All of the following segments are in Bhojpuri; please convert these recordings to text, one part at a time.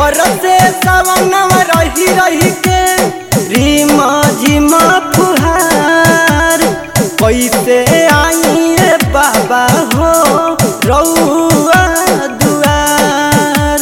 बरसे सवनवा रही रही के रीमा झिमा फुहार कैसे आई रे बाबा हो रउआ दुआर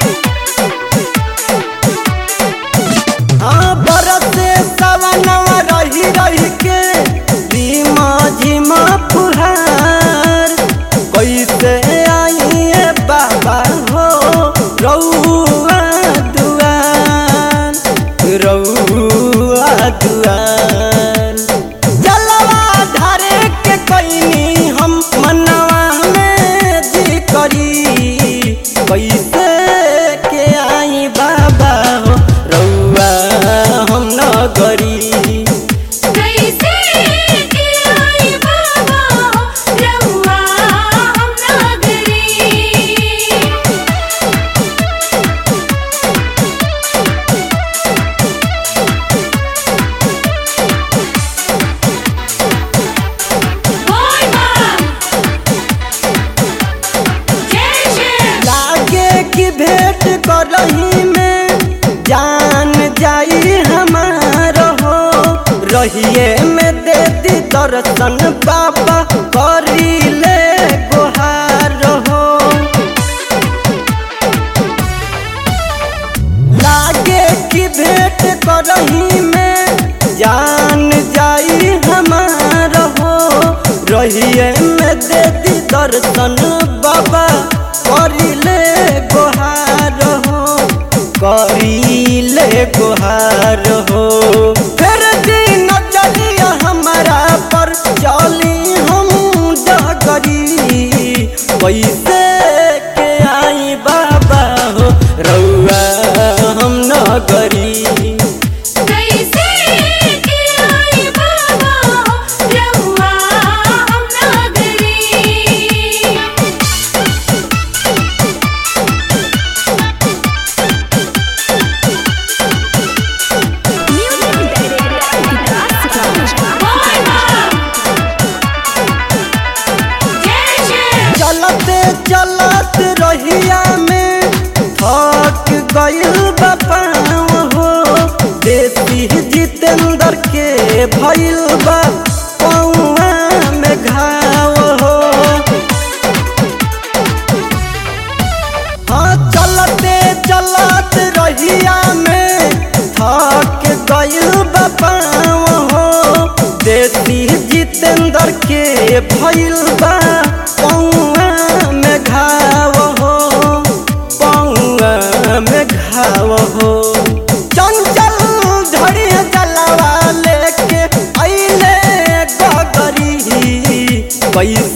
हाँ बरसे सवनवा रही रही के रीमा झिमा फुहार कैसे आई रे बाबा हो रउआ दुआर रउआ दुआर जलवा धारे के कैनी हम मनवा में जी करी कैसे के आई बाबा हो रउआ हम न करी कैसे के आई बाबा रउआ हम नागरी बोल मां जय जय लागे की भेंट करही में जान जाई हमार हो रहिए में दे दी दर्शन बाबा करी ले गुहार हो लागे की भेंट करही में जान जाई हमार हो रहिए में दे दी दर्शन बाबा करिले गोहार हो करिले गोहार हो फिर दिन चलिया हमारा पर चली हम डगरी कैसे के आई बाबा हो रउआ हम न करी कैसे के आई बाबा रउआ हम नागरी बोल मां जय जय चलते चलत रहिया में थक गइल बापाव हो देसी जितेंद्र के भइल बा पौआ में घाव हो हाँ चलते चलत रहिया में थक गइल बापाव हो देसी जितेंद्र के भइल बा पौआ में घाव हो पौआ में घाव हो चंचल धड़ी जलवा लेके अइले गगरी कैसे